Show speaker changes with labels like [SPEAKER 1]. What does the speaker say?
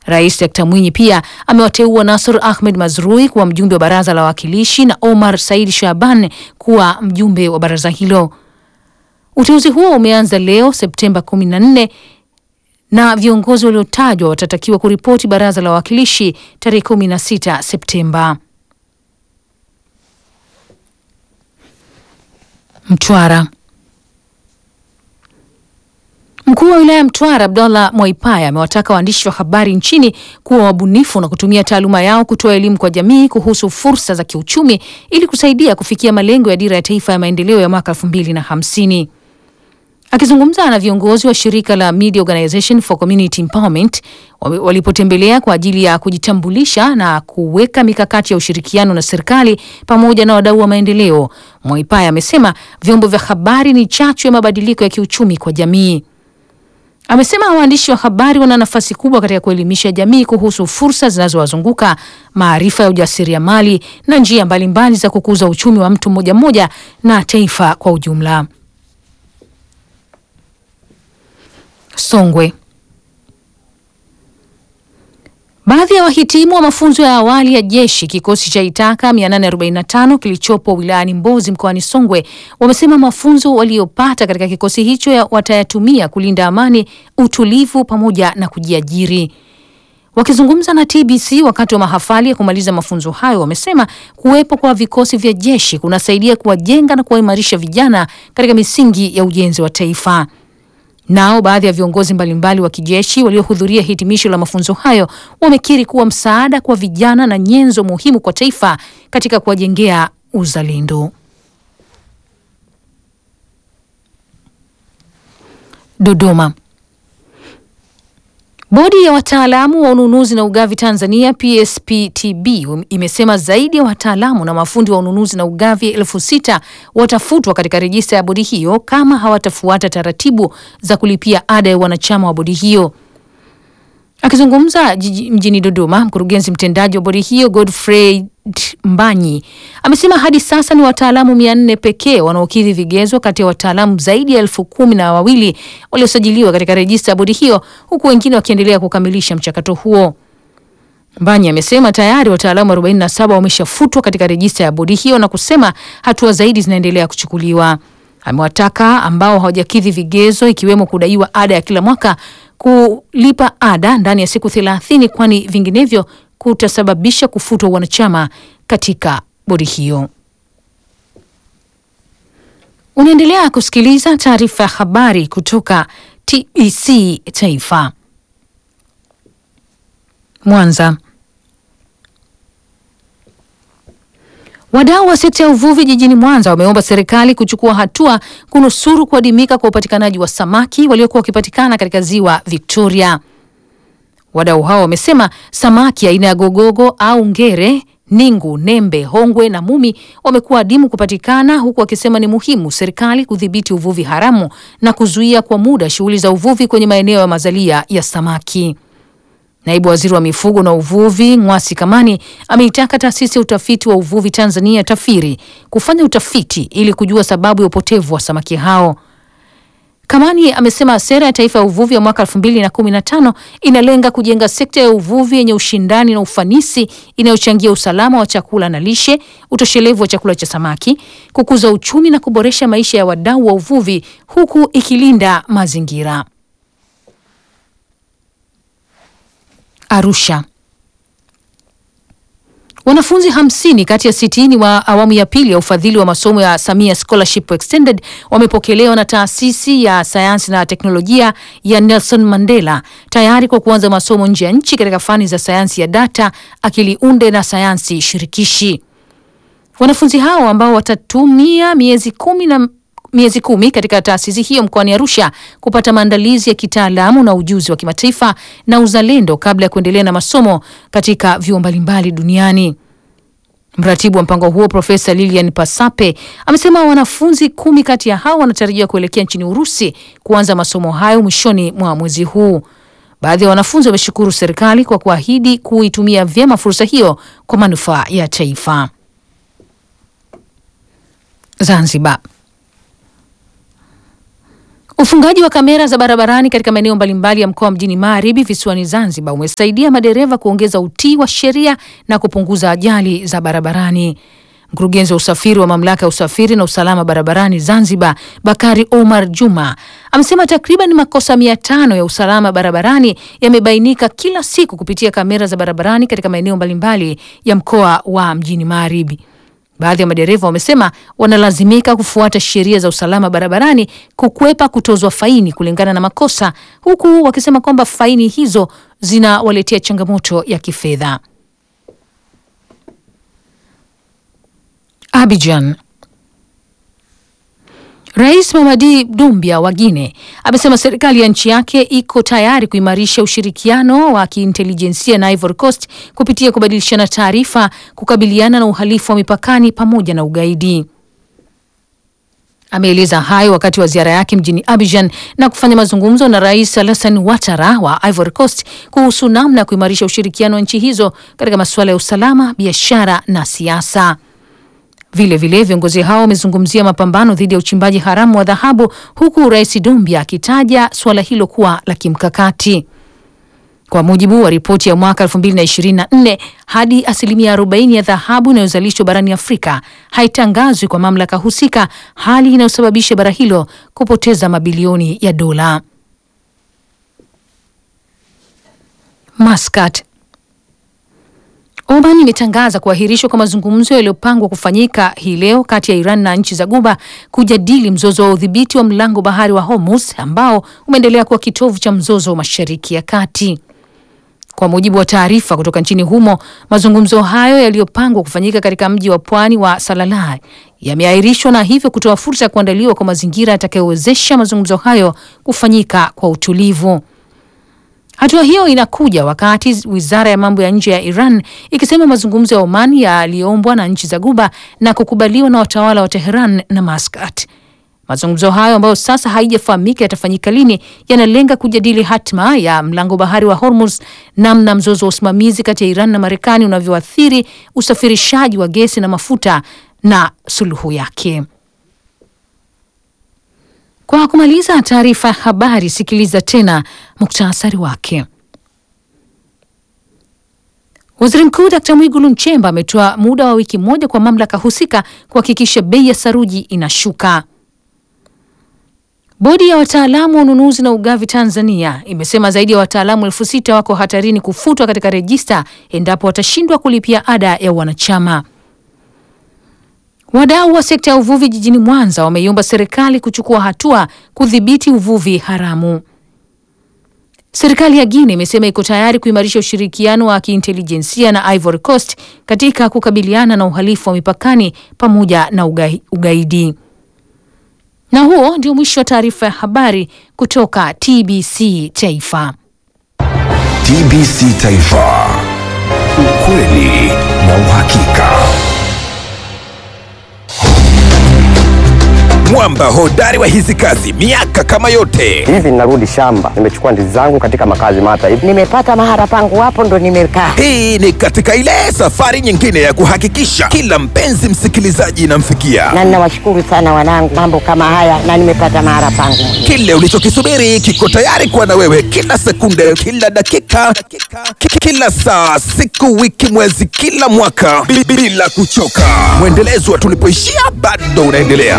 [SPEAKER 1] Rais Dkt Mwinyi pia amewateua Nasr Ahmed Mazrui kuwa mjumbe wa baraza la wawakilishi na Omar Said Shaban kuwa mjumbe wa baraza hilo. Uteuzi huo umeanza leo Septemba 14 na viongozi waliotajwa watatakiwa kuripoti baraza la wawakilishi tarehe 16 Septemba. Mtwara. Mkuu wa wilaya ya Mtwara Abdallah Mwaipaya amewataka waandishi wa habari nchini kuwa wabunifu na kutumia taaluma yao kutoa elimu kwa jamii kuhusu fursa za kiuchumi ili kusaidia kufikia malengo ya dira ya taifa ya maendeleo ya mwaka elfu mbili na hamsini. Akizungumza na viongozi wa shirika la Media Organization for Community Empowerment walipotembelea kwa ajili ya kujitambulisha na kuweka mikakati ya ushirikiano na serikali pamoja na wadau wa maendeleo, Mwaipaya amesema vyombo vya habari ni chachu ya mabadiliko ya kiuchumi kwa jamii. Amesema waandishi wa habari wana nafasi kubwa katika kuelimisha jamii kuhusu fursa zinazowazunguka, maarifa ya ujasiriamali na njia mbalimbali za kukuza uchumi wa mtu mmoja mmoja na taifa kwa ujumla. Songwe. Baadhi ya wahitimu wa mafunzo ya awali ya jeshi kikosi cha Itaka 845 kilichopo wilayani Mbozi mkoani Songwe wamesema mafunzo waliyopata katika kikosi hicho ya watayatumia kulinda amani, utulivu pamoja na kujiajiri. Wakizungumza na TBC wakati wa mahafali ya kumaliza mafunzo hayo, wamesema kuwepo kwa vikosi vya jeshi kunasaidia kuwajenga na kuwaimarisha vijana katika misingi ya ujenzi wa taifa. Nao baadhi ya viongozi mbalimbali wa kijeshi waliohudhuria hitimisho la mafunzo hayo wamekiri kuwa msaada kwa vijana na nyenzo muhimu kwa taifa katika kuwajengea uzalendo. Dodoma. Bodi ya wataalamu wa ununuzi na ugavi Tanzania PSPTB imesema zaidi ya wataalamu na mafundi wa ununuzi na ugavi elfu sita watafutwa katika rejista ya bodi hiyo kama hawatafuata taratibu za kulipia ada ya wanachama wa bodi hiyo. Akizungumza mjini Dodoma, mkurugenzi mtendaji wa bodi hiyo Godfrey Mbanyi amesema hadi sasa ni wataalamu mia nne pekee wanaokidhi vigezo kati ya wataalamu zaidi ya elfu kumi na wawili waliosajiliwa katika rejista ya bodi hiyo huku wengine wakiendelea kukamilisha mchakato huo. Mbanyi amesema tayari wataalamu 47 wameshafutwa katika rejista ya bodi hiyo na kusema hatua zaidi zinaendelea kuchukuliwa. Amewataka ambao hawajakidhi vigezo ikiwemo kudaiwa ada ya kila mwaka kulipa ada ndani ya siku thelathini kwani vinginevyo kutasababisha kufutwa wanachama katika bodi hiyo. Unaendelea kusikiliza taarifa ya habari kutoka TBC Taifa. Mwanza. Wadau wa sekta ya uvuvi jijini Mwanza wameomba serikali kuchukua hatua kunusuru kuadimika kwa upatikanaji wa samaki waliokuwa wakipatikana katika ziwa Victoria. Wadau hao wamesema samaki aina ya gogogo au ngere, ningu, nembe, hongwe na mumi wamekuwa adimu kupatikana, huku wakisema ni muhimu serikali kudhibiti uvuvi haramu na kuzuia kwa muda shughuli za uvuvi kwenye maeneo ya mazalia ya samaki. Naibu Waziri wa Mifugo na Uvuvi Ng'wasi Kamani ameitaka taasisi ya utafiti wa uvuvi Tanzania TAFIRI kufanya utafiti ili kujua sababu ya upotevu wa samaki hao. Kamani amesema sera ya taifa ya uvuvi ya mwaka 2015 inalenga kujenga sekta ya uvuvi yenye ushindani na ufanisi inayochangia usalama wa chakula na lishe, utoshelevu wa chakula cha samaki, kukuza uchumi na kuboresha maisha ya wadau wa uvuvi huku ikilinda mazingira. Arusha. Wanafunzi hamsini kati ya sitini wa awamu ya pili ya ufadhili wa masomo ya Samia Scholarship Extended wamepokelewa na taasisi ya sayansi na teknolojia ya Nelson Mandela tayari kwa kuanza masomo nje ya nchi katika fani za sayansi ya data, akili unde na sayansi shirikishi. Wanafunzi hao ambao watatumia miezi kumi na miezi kumi katika taasisi hiyo mkoani Arusha kupata maandalizi ya kitaalamu na ujuzi wa kimataifa na uzalendo kabla ya kuendelea na masomo katika vyuo mbalimbali duniani. Mratibu wa mpango huo Profesa Lilian Pasape amesema wanafunzi kumi kati ya hao wanatarajiwa kuelekea nchini Urusi kuanza masomo hayo mwishoni mwa mwezi huu. Baadhi ya wanafunzi wameshukuru serikali kwa kuahidi kuitumia vyema fursa hiyo kwa manufaa ya taifa. Zanzibar. Ufungaji wa kamera za barabarani katika maeneo mbalimbali ya mkoa mjini Magharibi visiwani Zanzibar umesaidia madereva kuongeza utii wa sheria na kupunguza ajali za barabarani. Mkurugenzi wa usafiri wa mamlaka ya usafiri na usalama barabarani Zanzibar, Bakari Omar Juma, amesema takriban makosa mia tano ya usalama barabarani yamebainika kila siku kupitia kamera za barabarani katika maeneo mbalimbali ya mkoa wa mjini Magharibi. Baadhi ya madereva wamesema wanalazimika kufuata sheria za usalama barabarani kukwepa kutozwa faini kulingana na makosa, huku wakisema kwamba faini hizo zinawaletea changamoto ya kifedha. Abidjan. Rais Mamadi Doumbia wa Guinea amesema serikali ya nchi yake iko tayari kuimarisha ushirikiano wa kiintelijensia na Ivory Coast kupitia kubadilishana taarifa, kukabiliana na uhalifu wa mipakani pamoja na ugaidi. Ameeleza hayo wakati wa ziara yake mjini Abidjan na kufanya mazungumzo na Rais Alassane Ouattara wa Ivory Coast kuhusu namna ya kuimarisha ushirikiano wa nchi hizo katika masuala ya usalama, biashara na siasa. Vile vile viongozi hao wamezungumzia mapambano dhidi ya uchimbaji haramu wa dhahabu huku Rais Doumbia akitaja suala hilo kuwa la kimkakati. Kwa mujibu wa ripoti ya mwaka 2024, hadi asilimia 40 ya dhahabu inayozalishwa barani Afrika haitangazwi kwa mamlaka husika, hali inayosababisha bara hilo kupoteza mabilioni ya dola. Muscat Oman imetangaza kuahirishwa kwa mazungumzo yaliyopangwa kufanyika hii leo kati ya Iran na nchi za Guba kujadili mzozo wa udhibiti wa mlango bahari wa Hormuz ambao umeendelea kuwa kitovu cha mzozo wa Mashariki ya Kati. Kwa mujibu wa taarifa kutoka nchini humo, mazungumzo hayo yaliyopangwa kufanyika katika mji wa pwani wa Salalah yameahirishwa na hivyo kutoa fursa ya kuandaliwa kwa mazingira yatakayowezesha mazungumzo hayo kufanyika kwa utulivu. Hatua hiyo inakuja wakati wizara ya mambo ya nje ya Iran ikisema mazungumzo ya Oman yaliyoombwa na nchi za Guba na kukubaliwa na watawala wa Teheran na Muscat. Mazungumzo hayo ambayo sasa haijafahamika yatafanyika lini, yanalenga kujadili hatma ya mlango bahari wa Hormuz, namna mzozo wa usimamizi kati ya Iran na Marekani unavyoathiri usafirishaji wa gesi na mafuta na suluhu yake. Kwa kumaliza taarifa ya habari, sikiliza tena muktasari wake. Waziri Mkuu Dkt Mwigulu Nchemba ametoa muda wa wiki moja kwa mamlaka husika kuhakikisha bei ya saruji inashuka. Bodi ya wataalamu wa ununuzi na ugavi Tanzania imesema zaidi ya wataalamu elfu sita wako hatarini kufutwa katika rejista endapo watashindwa kulipia ada ya wanachama. Wadau wa sekta ya uvuvi jijini Mwanza wameiomba serikali kuchukua hatua kudhibiti uvuvi haramu. Serikali ya Guinea imesema iko tayari kuimarisha ushirikiano wa kiintelijensia na Ivory Coast katika kukabiliana na uhalifu wa mipakani pamoja na ugai, ugaidi. Na huo ndio mwisho wa taarifa ya habari kutoka TBC Taifa.
[SPEAKER 2] TBC Taifa. Ukweli na uhakika. Mwamba hodari wa hizi kazi miaka kama yote.
[SPEAKER 3] Hivi ninarudi shamba, nimechukua ndizi zangu katika makazi mata hivi.
[SPEAKER 4] Nimepata mahara pangu hapo ndo nimekaa.
[SPEAKER 2] Hii ni katika ile safari nyingine ya kuhakikisha kila mpenzi msikilizaji inamfikia
[SPEAKER 4] Na ninawashukuru sana wanangu, mambo kama haya na nimepata mahara pangu.
[SPEAKER 2] kile ulichokisubiri kiko tayari kuwa na wewe kila sekunde, kila dakika, ki- kila saa, siku, wiki, mwezi, kila mwaka bi- bila kuchoka. Mwendelezo wa tulipoishia bado unaendelea.